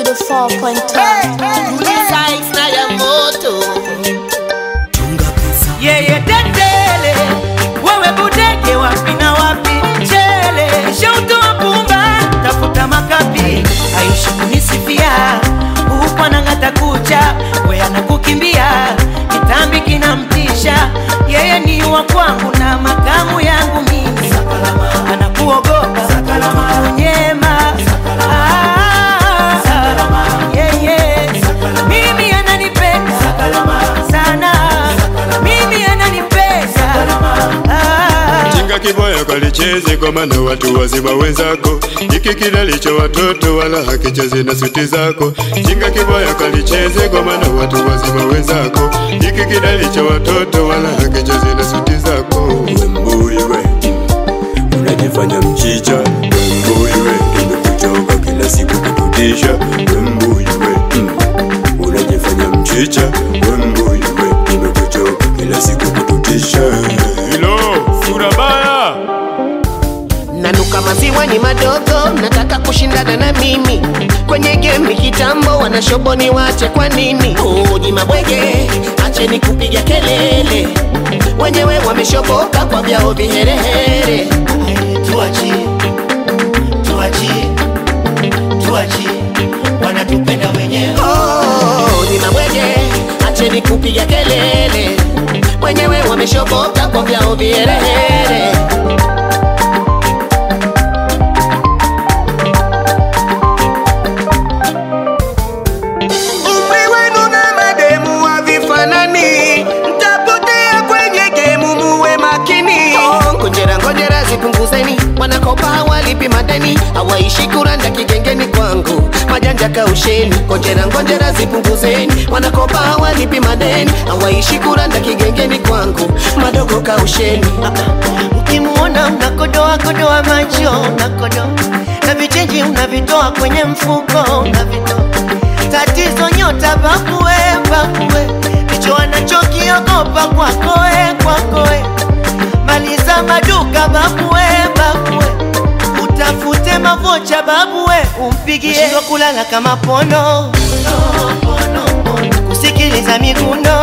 to the 4.10. Tuliza na ya moto yeye tetele, wewe budege wapi na wapi mchele, shautoa pumba, tafuta makapi, aishi kunisifia huku anang'ata kucha, we anakukimbia, kitambi kinamtisha, yeye ni wa kwangu na makamu yangu mimi, anakuogopa kunyema Ah, yeye mimi ananipenda sana mimi ananipenda Ah. Jinga kiboya kalicheze kwa maana watu wazima wenzako, hiki kilalicho watoto wala hakicheze na suti zako. Jinga kiboya kalicheze kwa maana watu wazima wenzako, hiki kilalicho watoto wala hakicheze na suti zako. Wembui we unajifanya mchicha, wembui we nimekuchoka kila siku kututisha, wembui we mm. unajifanya mchicha, wembui we nimekuchoka kila siku kututisha. Hilo sura baya nanuka maziwa ni madogo, nataka kushindana na mimi kwenye game kitambo, wanashoboni wache kwa nini? Uji mabwege, acheni kupiga kelele, wenyewe wameshoboka kwa vyao viherehere. Tuachie, tuachie, tuachie, wanatupenda wenyewe. Oh, ni mabwege, acheni kupiga kelele, wenyewe wameshoboka kwa vyao viherehere. Umri wenu na mademu havifanani, mtapotea kwenye gemu, muwe makini. Oh, Ngojera ngojera zipunguzeni, wanakopa hawalipi madeni, hawaishi kuranda kigengeni kwangu, majanja kausheni. Ngojera ngojera zipunguzeni, wanakopa hawalipi madeni, hawaishi kuranda kigengeni kwangu, madogo kausheni. Ukimuona unakodoa kodoa macho unakodoa na vichenji unavitoa kwenye mfuko unavitoa. Tatizo nyota bakue bakue, ndicho anachokiogopa kwakoe kwakoe. Maliza maduka bakue bakue, utafute mavocha babue, umpigie Shindwa kulala kama pono kusikiliza miguno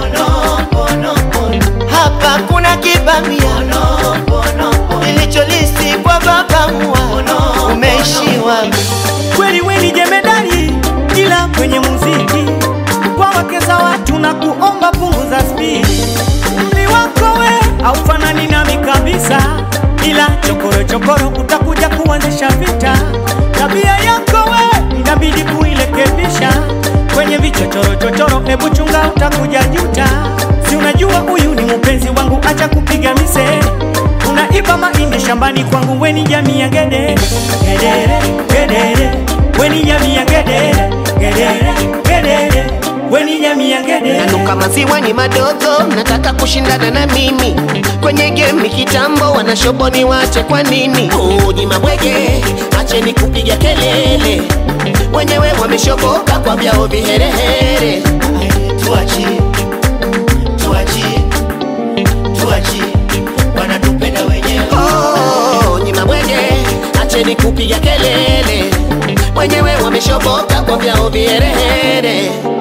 hapa kuna kibamia ilicholisi kwa baba mua umeishiwa kweli weni jemedari, ila kwenye muziki kwa wake za watu na kuomba punguza spidi. Umri wako we haufanani nami kabisa, ila chokoro chokoro utakuja kuanzisha vita. Tabia yako we inabidi kuirekebisha, kwenye vichochoro chochoro, hebu chunga, utakuja juta. Si unajua huyu ni mpenzi wangu, acha kupiga mise unaiba mahindi shambani kwangu, weni jamii ya gedere gedere gedere, weni jamii ya gedere gedere gedere, weni jamii ya gedere nanuka maziwa ni madogo, nataka kushindana na mimi kwenye game kitambo, wanashoboni wache kwa nini? Uji mabwege, acheni kupiga kelele, wenyewe wameshoboka kwa vyao viherehere. Tuachie, tuachie, tuachie, wanatupenda wenyewe. Oh, ni mabwege, acheni kupiga kelele, wenyewe wameshoboka kwa vyao viherehere.